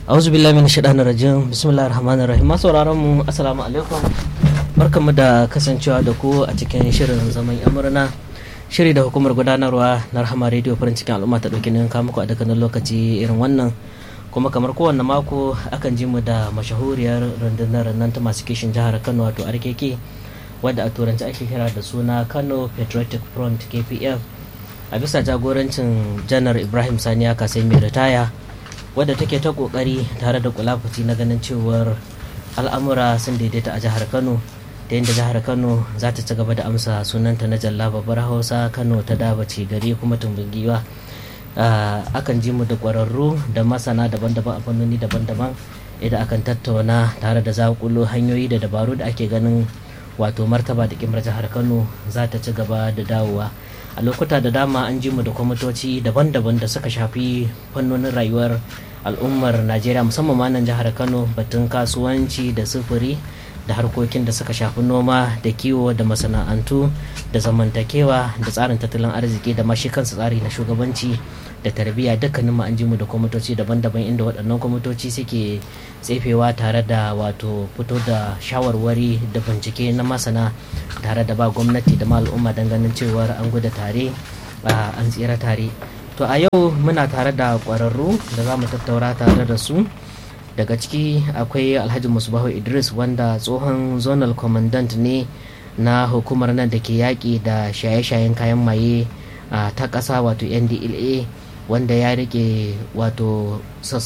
auzu billahi min shaitanir rajim bismillahir rahmanir rahim masu sauraron mu assalamu alaikum barkamu da kasancewa da ku a cikin shirin zaman amurna shiri da hukumar gudanarwa na rahama radio farin cikin al'umma ta dauki nan muku a dukkanin lokaci irin wannan kuma kamar kowanne mako akan ji mu da mashahuriyar rundunar nan ta masu kishin jihar kano wato rkk wadda a turanci ake kira da suna kano patriotic front kpf a bisa jagorancin janar ibrahim sani ya kasai mai ritaya wadda take ta kokari tare da kulafuci na ganin cewar al'amura sun daidaita a jihar kano da yadda jihar kano za ta ci gaba da amsa sunanta na jalla babbar hausa kano ta dabace gari kuma tumbin giwa akan ji mu da kwararru da masana daban-daban a fannoni daban-daban idan akan tattauna tare da zakulo hanyoyi da dabaru da ake ganin wato martaba da kimar jihar kano za ta ci gaba da dawowa a lokuta da dama an ji mu da kwamitoci daban-daban da suka shafi fannonin rayuwar al'ummar najeriya musamman ma nan jihar kano batun kasuwanci da sufuri da harkokin da suka shafi noma da kiwo da masana'antu da zamantakewa da tsarin tattalin arziki da mashi kansa tsari na shugabanci da tarbiyya dukkanin mu an ji mu da kwamitoci daban-daban inda waɗannan kwamitoci suke tsefewa tare da wato fito da shawarwari da bincike na masana tare da ba gwamnati da ma al'umma don ganin cewar an guda tare an tsira tare to a yau muna tare da ƙwararru da za mu tattaura tare da su daga ciki akwai alhaji musbahu idris wanda tsohon zonal commandant ne na hukumar nan da ke yaƙi da shaye-shayen kayan maye ta ƙasa wato ndla wanda ya rike wato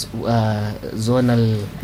zonal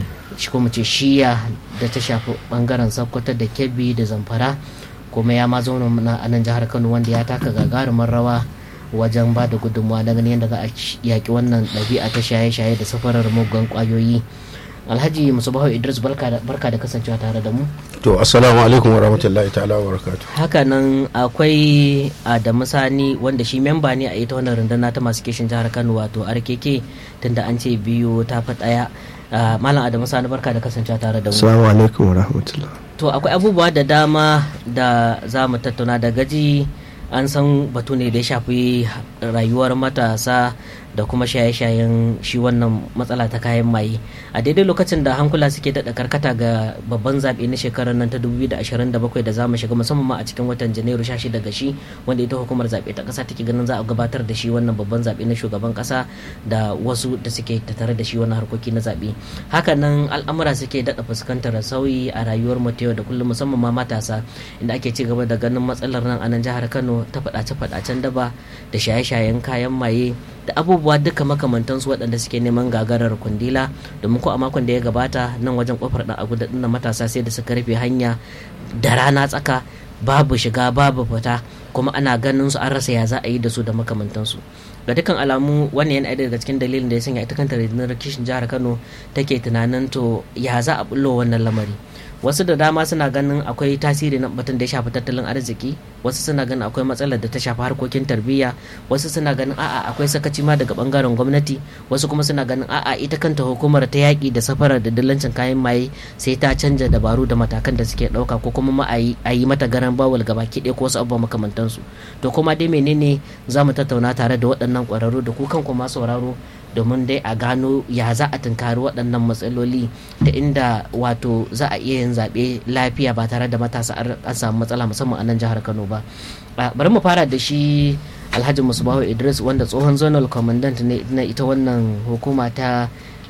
ce shiya da ta shafi bangaren sokoto da kebbi da zamfara kuma ya ma zauna a nan jihar kano wanda ya taka gagarumin rawa wajen ba da gudunmawa na ganin yadda za a yaƙi wannan ɗabi'a ta shaye-shaye da safarar muggan ƙwayoyi alhaji musubahu idris barka da kasancewa tare da mu to assalamu alaikum warahmatullahi ta'ala wa barakatu haka nan akwai adamu sani wanda shi memba ne a ita wannan runduna ta masu kishin jihar kano wato rkk tunda an ce biyu ta fi ɗaya malam adamu sani barka da kasancewa tare da mu assalamu alaikum warahmatullahi to akwai abubuwa da dama da za mu tattauna da gaji an san batu ne da ya shafi rayuwar matasa da kuma shaye-shayen shi wannan matsala ta kayan maye a daidai lokacin da hankula suke daɗa karkata ga babban zaɓe na shekarar nan ta 2027 da za mu shiga musamman ma a cikin watan janairu 16 daga shi wanda ita hukumar zaɓe ta ƙasa take ganin za a gabatar da shi wannan babban zaɓe na shugaban ƙasa da wasu da suke tattare da shi wannan harkoki na zaɓe hakanan al'amura suke daɗa fuskantar sauyi a rayuwar mu ta yau da kullum musamman ma matasa inda ake ci gaba da ganin matsalar nan a nan jihar kano ta faɗace-faɗacen daba da shaye-shayen kayan maye da abubuwa duka makamantansu waɗanda suke neman gagarar kundila domin ko a makon da ya gabata nan wajen kofar ɗan agu da ɗin matasa sai da suka rufe hanya da rana tsaka babu shiga babu fita kuma ana ganin su an rasa ya za a yi da su da makamantansu ga dukkan alamu wannan yana daga cikin dalilin da ya sanya ita kanta rundunar kishin jihar kano take tunanin to ya za a bullo wannan lamari wasu da dama suna ganin akwai tasiri na batun da ya shafi tattalin arziki wasu suna ganin akwai matsalar da ta shafi harkokin tarbiyya wasu suna ganin a'a akwai sakaci ma daga bangaren gwamnati wasu kuma suna ganin a'a ita kanta hukumar ta yaƙi da safarar da dillancin kayan maye sai ta canja dabaru da matakan da suke ɗauka ko kuma ma a yi mata garan bawul gaba kiɗe ko wasu abubuwa makamantansu to kuma dai menene za mu tattauna tare da waɗannan ƙwararru da ku kan kuma sauraro domin dai a gano ya za a tunkari waɗannan matsaloli da inda wato za a iya yin zaɓe lafiya ba tare da matasa an samu matsala musamman a nan jihar kano ba bari mu fara da shi alhaji musbahu idris wanda tsohon zonal commandant ne na ita wannan hukuma ta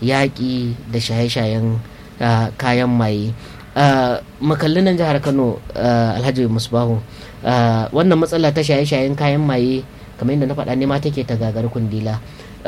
yaƙi da shaye-shayen kayan maye makallin nan jihar kano alhaji musbahu wannan matsala ta shaye-shayen kayan maye kamar yadda na faɗa ne ma take ta gagar kundila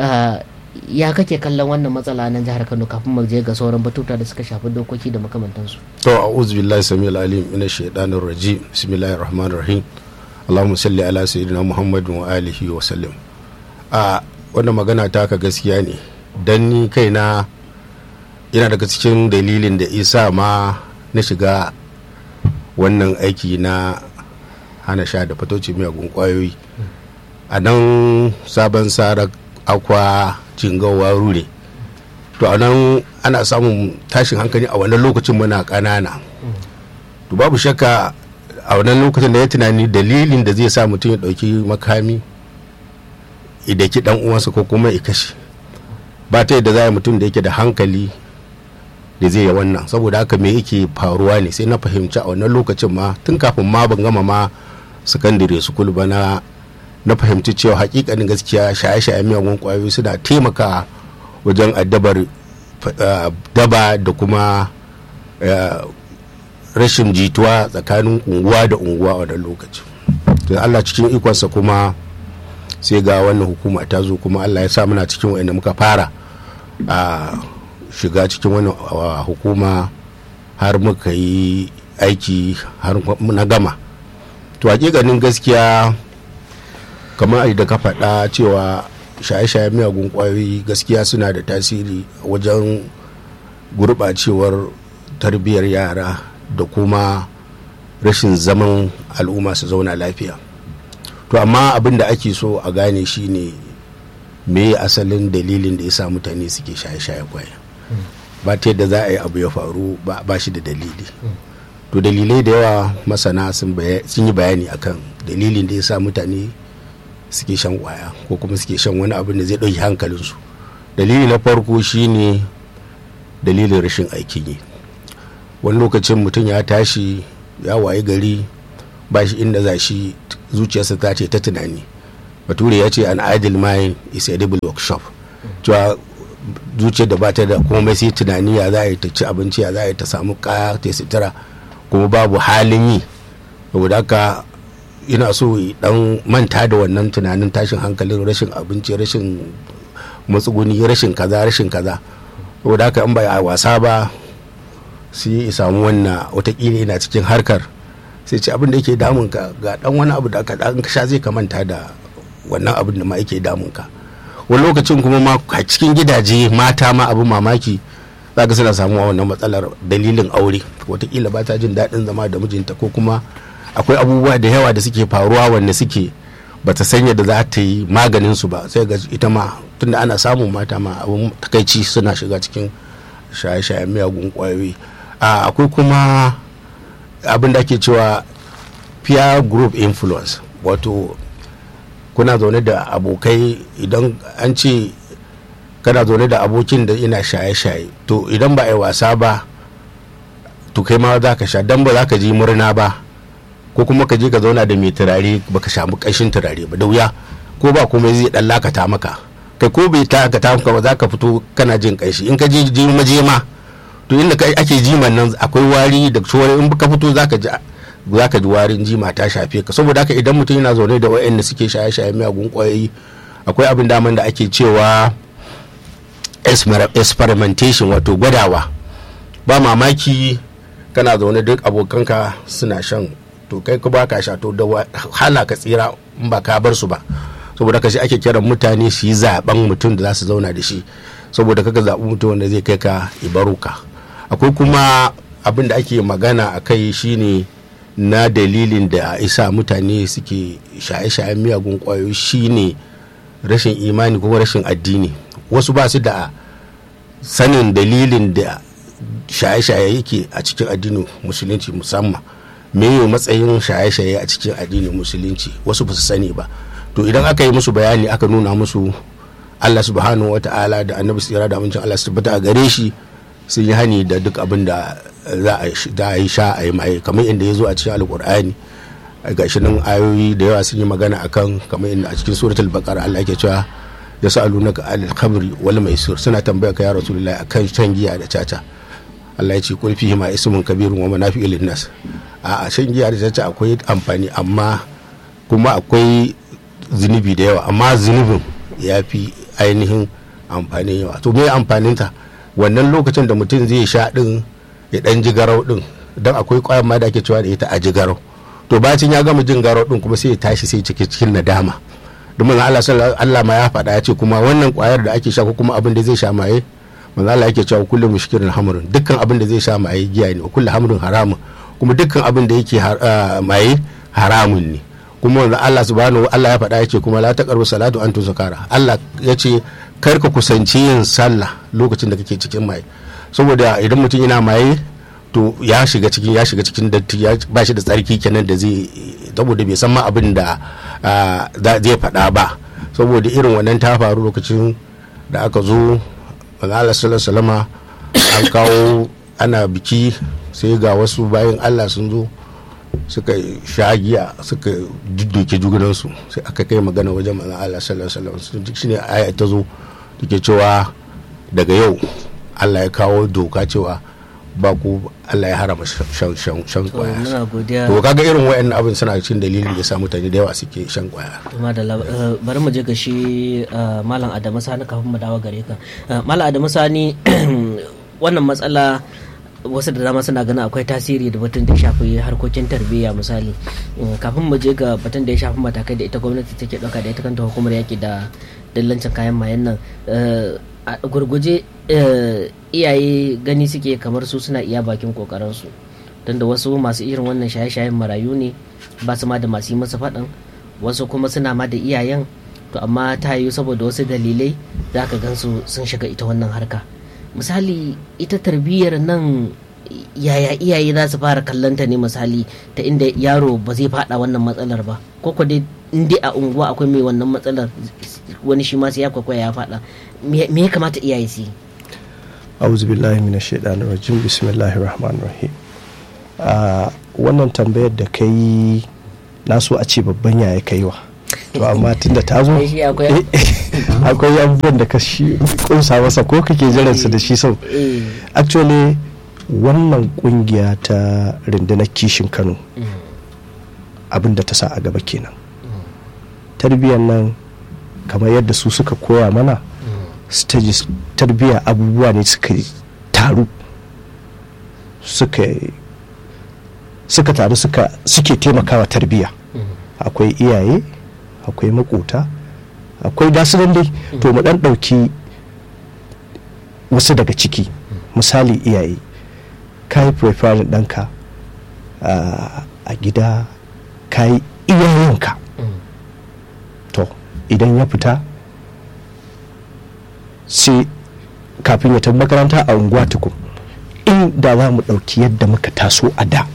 ya kake kallon wannan matsala nan jihar Kano kafin mu je ga sauran batuta da suka shafi dokoki da makamantansu to a'udhu billahi samil alim min shaitanir rajim bismillahir rahmanir rahim allahumma salli ala sayyidina muhammadin wa alihi wa sallam a wannan magana ta ka gaskiya ne dan ni kaina yana daga cikin dalilin da isa ma na shiga wannan aiki na hana sha da fatoci miyagun kwayoyi a nan sabon sarar akwa jingawa rure to a nan ana samun tashin hankali a wannan lokacin muna ƙanana to babu shakka a wannan lokacin da ya tunani dalilin da zai sa mutum ya ɗauki makami idaki dan uwansa ko kuma ya kashe ba ta yadda za a mutum da yake da hankali da zai yi wannan saboda haka me yake faruwa ne sai na fahimci a wannan lokacin ma tun kafin ma ban gama ma sakandare sukul ba na na fahimci cewa hakikanin gaskiya shaye-shaye miyagun kwayoyi suna taimaka wajen addabar daba da kuma rashin jituwa tsakanin unguwa da unguwa a wannan lokacin to Allah cikin ikonsa kuma sai ga wannan hukuma ta zo kuma Allah ya sa muna cikin wa'anda muka fara a shiga cikin wannan hukuma har muka yi aiki har na gama to hakikanin gaskiya kamar da ka faɗa cewa shaye-shaye miyagun kwayoyi gaskiya suna da tasiri wajen gurɓacewar tarbiyyar yara da kuma rashin zaman al'umma su zauna lafiya to amma abin da ake so a gane shine me asalin dalilin da ya sa mutane suke shaye-shaye kwaya ba ta yadda za a yi abu ya faru ba shi da dalili to dalilai da yawa masana sun yi bayani akan dalilin da ya sa mutane suke shan kwaya ko kuma suke shan wani abin da zai ɗauki hankalinsu dalili na farko shine dalilin rashin aikin yi wani lokacin mutum ya tashi ya waye gari ba shi inda za shi zuciyarsa ta ce ta tunani bature ya ce an idle mind is edible workshop cewa zuciyar da bata da komai sai tunani ya za a yi ta ci abinci ya za a yi ta samu kaya ta sutura kuma babu halin yi saboda haka ina so dan manta da wannan tunanin tashin hankalin rashin abinci rashin matsuguni rashin kaza rashin kaza saboda haka in ba a wasa ba sai ya samu wannan watakila yana cikin harkar sai ce abin da yake damun ka ga dan wani abu da aka dan sha zai ka manta da wannan abin da ma yake damun ka wani lokacin kuma ma a cikin gidaje mata ma abu mamaki za ka suna samuwa wannan matsalar dalilin aure watakila ba ta jin daɗin zama da mijinta ko kuma akwai abubuwa da yawa da suke faruwa wanda suke bata sanya da za ta yi maganin su ba sai ga ita ma tunda ana samun mata ma abun takaici suna shiga cikin shaye-shayen miyagun kwayoyi akwai kuma abin da ake cewa peer group influence wato kuna zaune da abokai idan an ce kana zaune da abokin da ina shaye-shaye to idan ba a yi wasa ba to kai ma za ka sha dan ba za ka ji murna ba ko kuma ka je ka zauna da mai turare baka samu ƙanshin turare ba da wuya ko ba kuma zai dan lakata maka kai ko bai ta ka maka ba za ka fito kana jin ƙanshi in ka je je maje ma to inda ake jiman nan akwai wari da shore in ka fito za ka ji za ka ji warin jima ta shafe ka saboda haka idan mutum yana zaune da waɗanda suke shaye-shaye miyagun ƙwayoyi akwai abin daman da ake cewa experimentation wato gwadawa ba mamaki kana zaune duk abokanka suna shan to kai ka baka sha to da hala ka tsira in ba ka bar su ba saboda ka shi ake kiran mutane su yi zaben mutum da za su zauna da shi saboda kaka zaɓi mutum wanda zai kai ka ibaruka akwai kuma abin da ake magana a kai shine na dalilin da isa mutane suke shaye-shayen miyagun kwayoyi shine rashin imani kuma rashin addini wasu ba su da sanin dalilin da shaye-shaye yake a cikin addinin musulunci musamman meye matsayin shaye-shaye a cikin addinin musulunci wasu ba su sani ba to idan aka yi musu bayani aka nuna musu allah subhanahu wa ta'ala da annabi tsira da amincin allah su tabbata a gare shi sun yi hani da duk abin da za a yi sha a yi maye kamar inda ya zo a cikin alkur'ani ga shi nan ayoyi da yawa sun yi magana akan kamar inda a cikin suratul baqara Allah yake cewa ya sa'alunaka alil khamri wal maisir suna tambaya ka ya rasulullahi akan shan giya da caca Allah ya ce kul fihi ma ismun kabirun wa manafi'u lin nas a shan giya da caca akwai amfani amma kuma akwai zunubi da yawa amma zunubin ya fi ainihin amfanin yawa to me amfaninta wannan lokacin da mutum zai sha din ya dan ji garau din don akwai kwayan ma da ake cewa da ita a ji garau to bacin ya gama jin garau din kuma sai ya tashi sai cike cikin nadama domin Allah Allah ma ya faɗa ya ce kuma wannan kwayar da ake sha ko kuma abin da zai sha maye manzo Allah yake cewa kullu mushkirin hamrun dukkan abin da zai sha maye giya ne kullu hamrun haramun kuma dukkan abin da yake maye haramun ne kuma manzo Allah subhanahu Allah ya faɗa ya ce kuma la taqrabu salatu antum zakara Allah ya ce kar ka kusanci yin sallah lokacin da kake cikin maye saboda idan mutum yana maye to ya shiga cikin ya shiga cikin datti ya ba shi da tsarki kenan da zai saboda bai san ma abin da zai faɗa ba saboda irin wannan ta faru lokacin da aka zo Allah sallallahu an kawo ana biki sai ga wasu bayan Allah sun zo suka sha giya suka dudduke jugunansu sai aka kai magana wajen manzon Allah sallallahu alaihi wasallam duk shine aya ta zo take cewa daga yau Allah ya kawo doka cewa ba ku Allah ya harama shan shan shan to kwaya muna godiya to kaga irin wayannan abin suna cikin dalilin da sa mutane da yawa suke shan kwaya kuma da lab- eh, bari mu je ga shi eh, malam adamu sani kafin mu dawo gare ka Eh, malam adamu sani wannan matsala wasu da dama suna ganin akwai tasiri da batun da ya shafi harkokin tarbiyya misali Mm, kafin mu je ga batun da ya shafi matakai da ita gwamnati take ɗauka da ita kanta hukumar yaki da dillancin kayan mayan nan eh, a gurguje eh, iyaye gani suke kamar su suna iya bakin kokarinsu don da wasu masu irin wannan shaye-shayen marayu ne ba su ma da masu yi masa faɗan wasu kuma suna ma da iyayen to amma ta yiwu saboda wasu dalilai za ka gansu sun shiga ita wannan harka misali ita tarbiyyar nan yaya iyaye za su fara kallonta ne misali ta inda yaro ba zai fada wannan matsalar ba ko ko dai in dai a unguwa akwai mai wannan matsalar wani shi ma sai ya kwakwaya ya fada me me ya kamata iyaye su yi auzu billahi minash shaitanir rajim bismillahir rahmanir rahim a wannan tambayar da kai na so a ce babban yaya kaiwa to amma tunda ta zo Ai, shi akwai- akwai abubuwan da ka shi kunsa masa ko kake jiran su da shi sau eh actually wannan kungiya ta rundunar kishin kano abin da ta sa a gaba kenan tarbiyyar nan kamar yadda su suka koya mana stages tarbiyya abubuwa ne suka taru suka suka taru suka suke taimakawa tarbiyya akwai iyaye akwai makota akwai dasunan dai to mu dan dauki wasu daga ciki misali iyaye ka yi preferring ɗanka ah, a gida ka yi iyayenka to idan ya fita sai kafin ya tafi makaranta a unguwa tukun in da za mu ɗauki yadda muka taso a da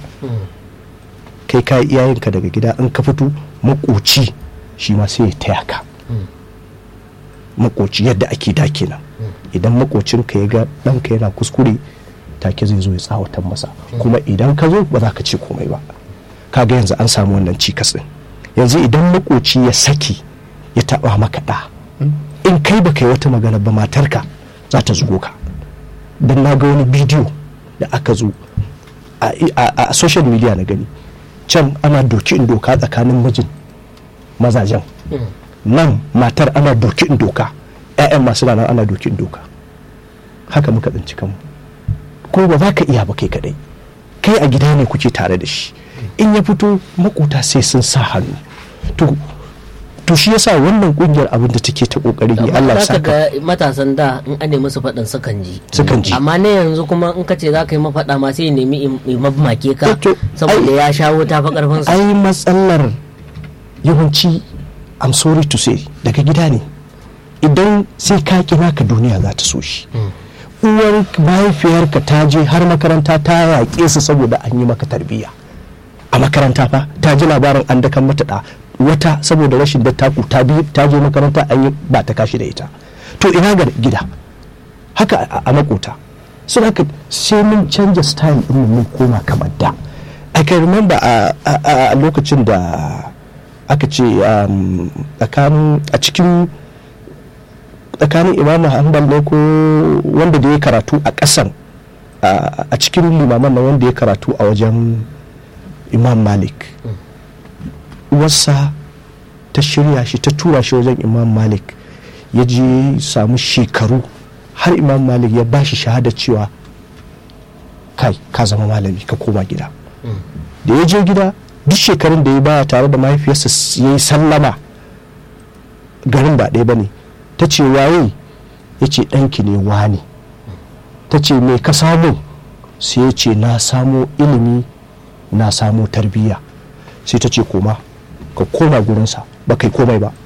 kai ka yi iyayenka daga gida in ka fito makoci shi ma sai ya taya ka makoci yadda ake da kenan idan makocinka ya ga ɗanka yana kuskure take zai zo ya tsawatar masa kuma idan ka zo ba za ka ce komai ba kaga yanzu an samu wannan cikas ɗin yanzu idan makoci ya saki ya taɓa maka ɗa in kai baka yi wata magana ba matarka za ta zugo ka don na ga wani bidiyo da aka zo a, a- a social media na gani can ana doki in doka tsakanin mijin mazajen nan matar ana doki in doka 'ya'yan masu rana ana doki in doka haka muka tsinci kanmu ko ba za ka iya ba kai kadai kai a gida ne kuke tare da shi in ya fito makota sai sun sa hannu to to shi yasa wannan kungiyar abin da take ta kokari ne Allah ya za ka saka ga matasan da in an nemi su faɗin sukan ji sukan ji amma ne yanzu kuma in ka ce za ka yi mafaɗa ma sai ya nemi in- in mamake ka To, saboda ya shawo ta fa karfin sa ai matsalar yawanci I'm sorry to say daga gida ne idan sai ka kira ka duniya za ta so shi uwar mahaifiyarka ta je har makaranta ta yaƙe su saboda an yi maka tarbiyya a makaranta fa ta ji labarin an dakan mata da wata saboda rashin dattaku ta bi ta je makaranta an yi ba ta kashi da ita to ina ga gida haka a- a makota sun haka sai mun canja style din mun koma kamar da I can remember a, a, a lokacin da aka ce um, tsakanin a cikin tsakanin imamu hanbal ne ko wanda da ya karatu a ƙasan a a cikin limaman na wanda ya karatu a wajen imam malik uwarsa ta shirya shi ta tura shi wajen imam malik ya je samu shekaru har imam malik ya ba shi shahada cewa kai ka zama malami ka koma gida da ya je gida duk shekarun da ya baya tare da mahaifiyarsa ya yi sallama garin ba ɗaya ba ne ta ce waye ya ce ɗanki ne wani ta ce me ka samu sai ya ce na samo ilimi na samo tarbiyya sai ta ce koma ka koma gurinsa ba kai komai ba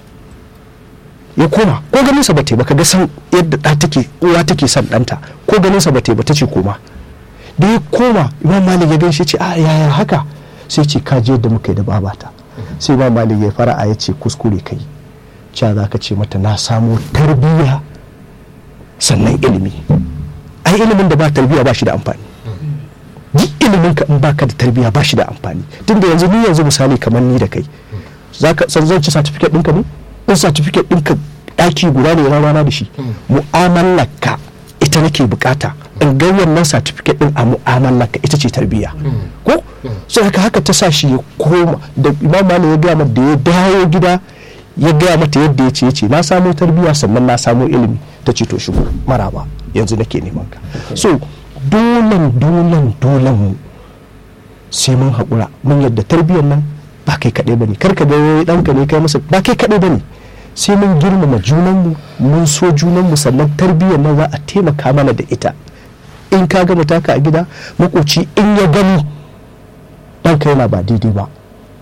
ya koma ko ganinsa ba ta yi ba ka ga san yadda ɗa take uwa take son ɗanta ko ganinsa ba ta yi ba ta ce koma da ya koma imam malik ya gaishe ce a yaya haka sai ce ka je yadda muka yi da babata sai imam malik ya fara'a ya ce kuskure kai cewa za ka ce mata na samo tarbiyya sannan ilimi ai ilimin da ba tarbiyya ba shi da amfani duk ilimin ka in baka da tarbiyya ba shi da amfani tunda yanzu ni yanzu misali kamar ni da kai zaka san zan ci certificate ɗinka ne in certificate ɗinka ɗaki guda ne rana da shi mu'amalar ka ita nake bukata in ga wannan certificate din a mu'amalar ka ita ce tarbiyya ko sai haka haka ta sa shi ya koma da imam malik ya gaya mata da ya dawo gida ya gaya mata yadda ya ce ya ce na samo tarbiyya sannan na samo ilimi ta ce to shigo maraba yanzu nake neman ka so dolan dolan dolan mu sai mun haƙura mun yadda tarbiyyar nan ba kai kaɗai ba ne karka da ɗanka ne kai masa ba kai kaɗai ba ne sai mun girmama junanmu mun so junanmu sannan tarbiyyar nan za a taimaka mana da ita in ka gama taka a gida makoci in ya gani ɗanka yana ba daidai ba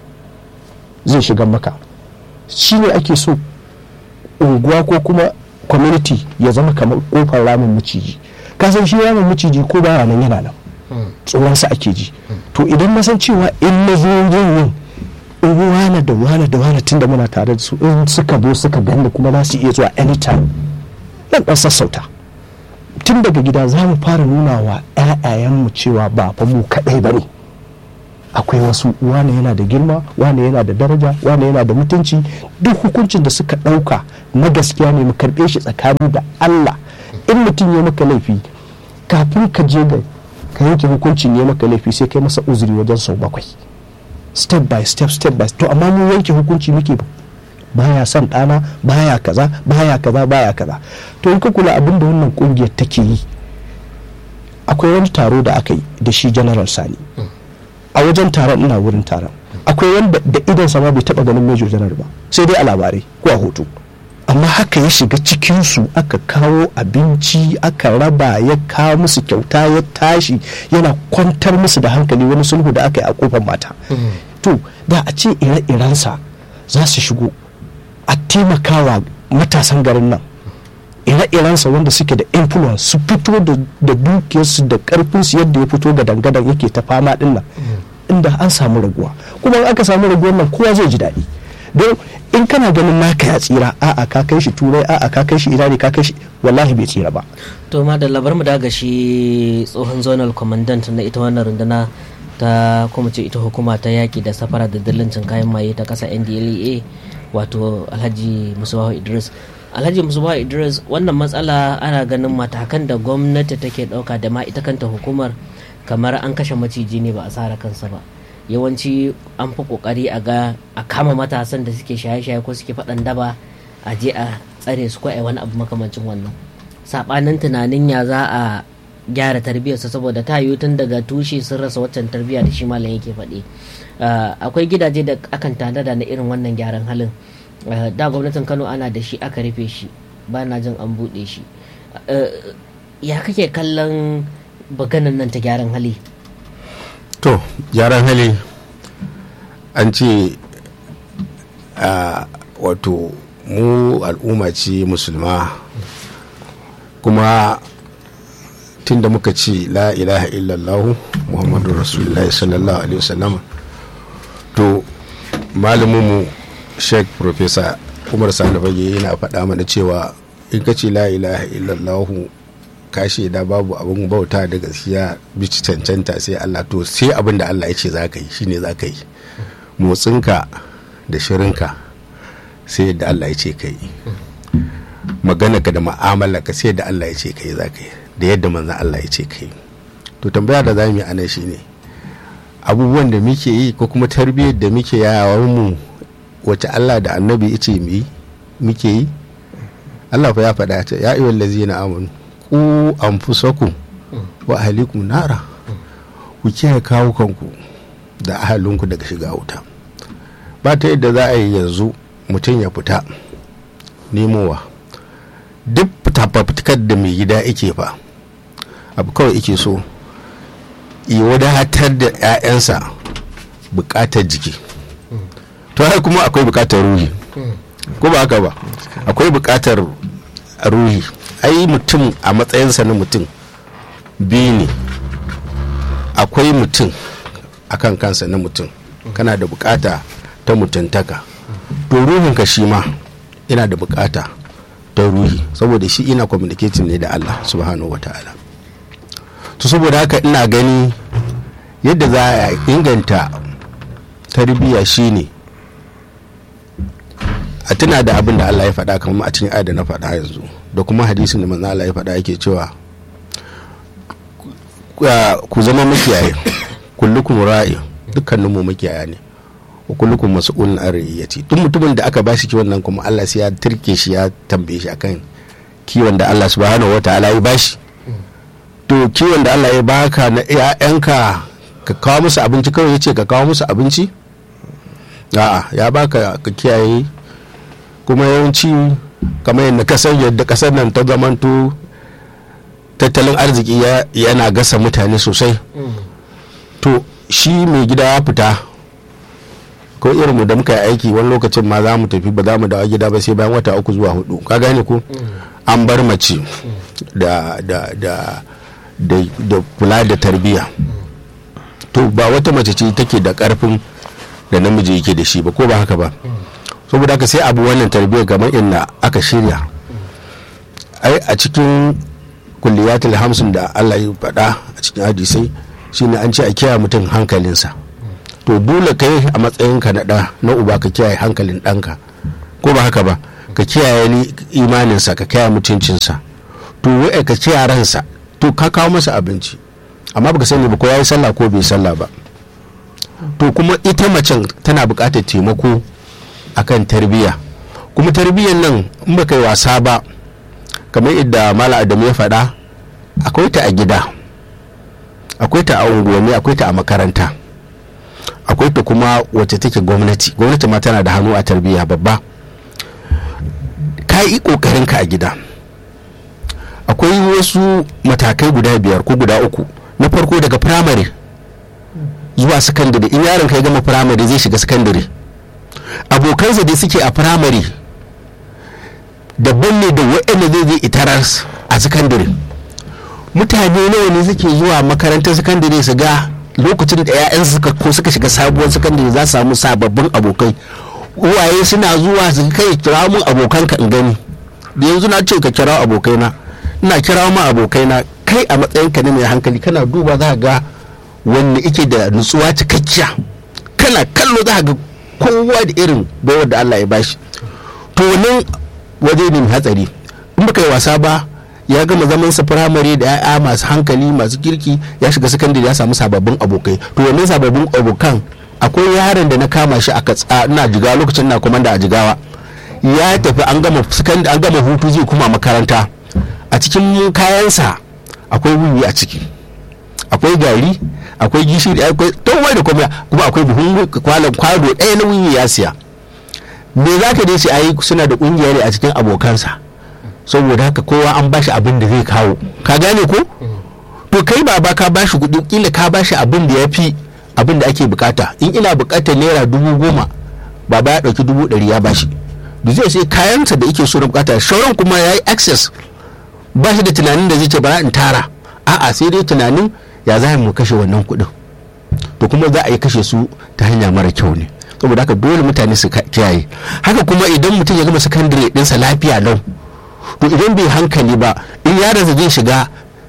zai shiga maka shi ne ake so unguwa ko kuma community ya zama kamar kofar ramin maciji kasan shi ramin maciji ko ba nan yana nan tsoronsa ake ji to idan na san cewa in na zo yin in wane da wane da wane tunda muna tare da su in suka zo suka ganda kuma za su iya zuwa anytime nan dan sassauta tun daga gida za mu fara nuna wa 'ya'yayenmu cewa ba fa mu kaɗai ba ne akwai wasu wane yana da girma wane yana da daraja wane yana da mutunci duk hukuncin da suka ɗauka na gaskiya ne mu karɓe shi tsakani da allah in mutum ya maka laifi kafin ka je ga ka yanke hukuncin ya maka laifi sai kai masa uzuri wajen sau bakwai step by step step by to amma mu yanke hukunci muke baya son ɗana baya kaza baya kaza baya kaza to in ka kula abin da wannan kungiyar take yi akwai wani taro da aka yi da shi general sani a wajen taron ina wurin taron akwai wanda da idan sama bai taba ganin major general ba sai dai a labarai ko a hoto amma haka ya shiga cikinsu aka kawo abinci aka raba ya kawo musu kyauta ya tashi yana kwantar musu da hankali wani sulhu da aka yi a kofar mata to da a ce ire-irensa za su shigo a taimakawa matasan garin nan ire-irensa wanda suke da influence su fito da dukiyarsu da karfinsu yadda ya fito ga dangadan yake ta fama din nan inda an samu raguwa kuma in aka samu raguwar nan kowa zai ji daɗi don in kana ganin naka ya tsira a'a ka kai shi turai a'a ka kai shi ina ne ka kai shi wallahi bai tsira ba to ma da labar mu daga shi tsohon zonal commandant na ita wannan runduna ta kuma ce ita hukuma ta yaki da safara da dillancin kayan maye ta kasa ndlea wato alhaji musubawa idris alhaji musubawa idris wannan matsala ana ganin matakan da gwamnati take dauka da ma ita kanta hukumar kamar an kashe maciji ne ba a sara kansa ba yawanci an fi kokari a ga a kama matasan da suke shaye-shaye ko suke faɗan daba a je a tsare su ko a wani abu makamancin wannan saɓanin tunanin ya za a gyara tarbiyyarsa saboda ta yiwu tun daga tushe sun rasa waccan tarbiyya da shi malam yake faɗi akwai gidaje da akan tanada na irin wannan gyaran halin da gwamnatin kano ana da shi aka rufe shi ba na jin an buɗe shi ya kake kallon baganan nan ta gyaran hali to gyaran hali an ce a wato mu al'umma ce musulma kuma tun da muka ce la ilaha illallah muhammadu rasulullahi sallallahu alaihi wasallam to malaminmu sheikh professor umar sani fage yana faɗa mana cewa in ka ce la ilaha illallah ka shaida babu abin bauta da gaskiya bici cancanta sai Allah to sai abin da Allah ya ce za ka yi shine za ka yi motsinka da shirinka sai yadda Allah ya ce ka yi maganarka da ka sai yadda Allah ya ce ka yi za ka yi da yadda manzan Allah ya ce ka yi to tambaya da za mu yi ana shi ne abubuwan da muke yi ko kuma tarbiyyar da muke yawon mu wace Allah da annabi ya ce mu yi muke yi Allah fa ya faɗa ta ya ayyuhal ladzina amanu ku anfusakum wa ahlikum nara ku kiyaye kawo kanku da ahalinku daga shiga wuta ba ta yadda za a yi yanzu mutum ya fita nemowa duk fitafafitkar da mai gida ike fa abu kawai ike so yi wadatar da 'ya'yansa bukatar jiki to har kuma akwai bukatar ruhi ko ba haka ba akwai bukatar ruhi ai mutum a matsayinsa na mutum biyu ne akwai mutum a kan kansa na mutum kana da bukata ta mutuntaka to ruhinka shi ma yana da bukata ta ta ruhi saboda shi ina communicating ne da Allah subhanahu wata'ala to saboda haka ina gani yadda za a inganta tarbiyya shine a tuna da abin da Allah ya faɗa kamar a cikin da na faɗa yanzu da kuma hadisin da manzo Allah ya faɗa yake cewa ku zama makiyaye kullukum ra'i dukkanin mu makiyaya ne wa kullukum mas'ulun an ra'iyati duk mutumin da aka bashi kiwon nan kuma Allah sai ya turke shi ya tambaye shi akan kiwon da Allah subhanahu wataala ya bashi to kiwon da Allah ya baka na ƴaƴanka ka kawo musu abinci kawai yace ka kawo musu abinci a'a ya baka ka kiyaye kuma yawanci kamar yadda kasar yadda kasar nan ta zamanto tattalin arziki yana gasa mutane sosai to shi mai gida ya fita ko irin mu da muka yi aiki wani lokacin ma za mu tafi ba za mu dawo gida ba sai bayan wata uku zuwa hudu ka gane ko an bar mace da da da da kula da tarbiyya to ba wata mace ce take da karfin da namiji yake da shi ba ko ba haka ba saboda haka sai abu wannan tarbiyyar kamar inda aka shirya ai a cikin kulliyatul hamsin da Allah ya faɗa a cikin hadisai shine an ce a kiyaye mutum hankalinsa to dole kai a matsayinka na ɗa na uba ka kiyaye hankalin ɗanka ko ba haka ba ka kiyaye ni imaninsa ka kiyaye mutuncinsa to wai ka kiyaye ransa to ka kawo masa abinci amma baka sani ba ko yayi sallah ko bai sallah ba to kuma ita macen tana buƙatar taimako akan tarbiyya kuma tarbiyyar nan in baka yi wasa ba kamar yadda mala adamu ya faɗa akwai ta a gida akwai ta a unguwanni akwai ta a makaranta akwai ta kuma wacce take gwamnati gwamnati ma tana da hannu a tarbiyya babba ka yi kokarin ka a gida akwai wasu matakai guda biyar ko guda uku na farko daga firamare zuwa sakandare in yaron ka ya gama firamare zai shiga sakandare abokansa da suke a firamare daban ne da waɗanda zai je itarar a sakandare mutane nawa ne suke zuwa makarantar sakandare su ga lokacin da 'ya'yan suka ko suka shiga sabuwar sakandare za su samu sababbin abokai uwaye suna zuwa su kai kira mun abokanka in gani da yanzu na ce ka kira abokaina ina kira ma abokaina kai a matsayinka ne mai hankali kana duba za ga wanda ike da nutsuwa cikakkiya kana kallo za ga kowa da irin baiwar da Allah ya bashi to wannan waje ne mai hatsari in baka yi wasa ba ya gama zaman sa firamare da ya'ya masu hankali masu kirki ya shiga sakandare ya samu sababbin abokai to wannan sababbin abokan akwai yaron da na kama shi a katsa ina jigawa lokacin na komanda a jigawa ya tafi an gama an gama hutu zai kuma makaranta a cikin kayansa akwai wiwi a ciki akwai gari akwai gishiri akwai tawai da kuma kuma akwai buhun kwalan kwado ɗaya na wiwi ya siya me za ka dace ayi suna da kungiya ne a cikin abokansa saboda haka kowa an bashi abin da zai kawo ka gane ko to kai baba ka bashi kuɗi kila ka bashi abin da ya fi abin da ake bukata in ina bukatar naira dubu goma baba ya ɗauki dubu ɗari ya bashi da zai sai kayansa da yake so na bukata shauran kuma ya yi access ba shi da tunanin da zai ce bara in tara a'a sai dai tunanin ya za mu kashe wannan kuɗin to kuma za a yi kashe su ta hanya mara kyau ne saboda haka dole mutane su kiyaye haka kuma idan mutum ya gama sakandare ɗinsa lafiya lau to idan bai hankali ba in yaransa zai shiga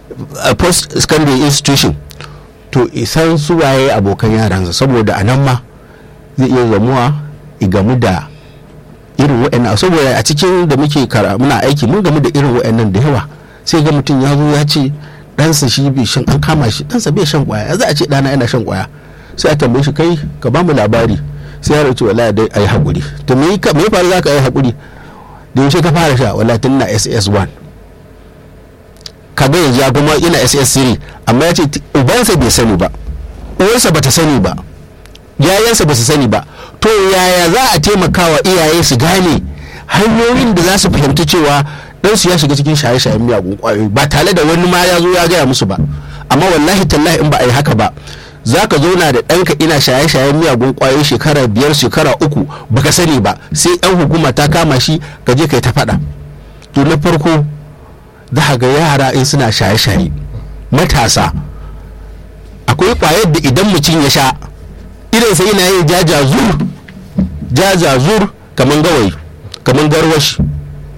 post secondary institution to isan su waye abokan yaransa saboda a nan ma zai iya zamuwa igamu da irin wa'annan saboda a cikin da muke kara muna aiki mun gamu da irin wa'annan da yawa sai ga mutum ya zo ya ce ɗansa shi bai shan an kama shi ɗansa bai shan kwaya za a ce ɗana yana shan kwaya sai a tambaye shi kai ka ba mu labari sai ya race wallahi dai ayi hakuri to me ka me faru zaka yi hakuri da yaushe ka fara sha wallahi tun na SS1 kaga yanzu ya kuma ina SS3 amma ya ce ubansa bai sani ba uwarsa bata sani ba yayansa ba su sani ba to yaya za a taimaka wa iyaye su gane hanyoyin da za su fahimci cewa ɗansu ya shiga cikin shaye-shayen miyagun ƙwayoyi ba tare da wani ma ya zo ya gaya musu ba amma wallahi tallahi in ba a yi haka ba za ka zauna da ɗanka ina shaye-shayen miyagun ƙwayoyi shekara biyar shekara uku baka sani ba sai ɗan hukuma ta kama shi ka je kai ta faɗa to na farko za ga yara in suna shaye-shaye matasa akwai ƙwayar da idan mutum ya sha irinsa yana yin jajazur jajazur kamar gawayi kamar garwashi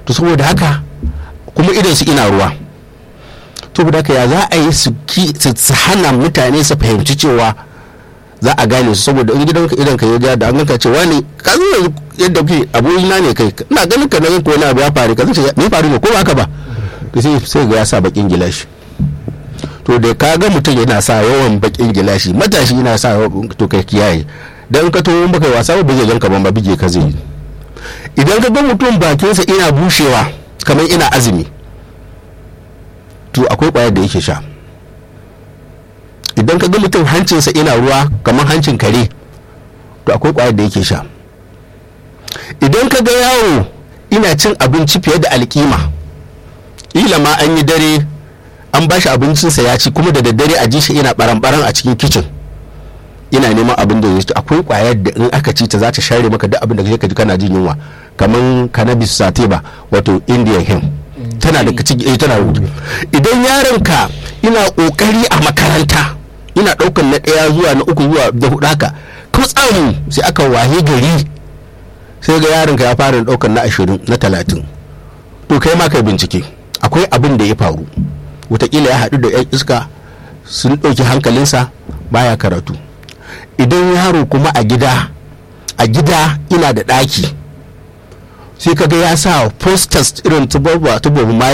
to saboda haka kuma idan su ina ruwa to da haka ya za a yi su hana mutane su fahimci cewa za a gane su saboda in gidanka idan ka ya da an ganka cewa ne ka zo yadda kuke abokina ne kai ina ganin ka na ganka wani abu ya faru ka zai me faru ne ko ba haka ba to sai sai ga ya sa bakin gilashi to da ka ga mutum yana sa yawan bakin gilashi matashi yana sa to kai kiyaye dan ka to baka wasa ba zai ganka ban ba bige ka zai idan ka ga mutum bakinsa ina bushewa kamar ina azumi to akwai kwayar da yake sha idan ka ga mutum hancinsa ina ruwa kamar hancin kare to akwai kwayar da yake sha idan ka ga yawo ina cin abinci fiye da alkima ila ma an yi dare an ba shi abincinsa ya ci kuma da daddare a ji shi ina baran-baran a cikin kicin ina neman abin da ya ci akwai kwayar da in aka ci ta za ta share maka duk abin da ka ji kana jin yunwa kamar cannabis sativa wato indian hemp tana da kaci tana rubutu idan yaron ka ina kokari a makaranta ina daukan na daya zuwa na uku zuwa da hudu haka kutsam sai aka wahe gari sai ga yaron ka ya fara daukan na ashirin na talatin to kai ma kai bincike akwai abin da ya faru wataƙila ya haɗu da 'yan iska sun ɗauki hankalinsa baya karatu idan yaro kuma a gida a gida ina da ɗaki sai kaga ya sa posters irin tubobu mali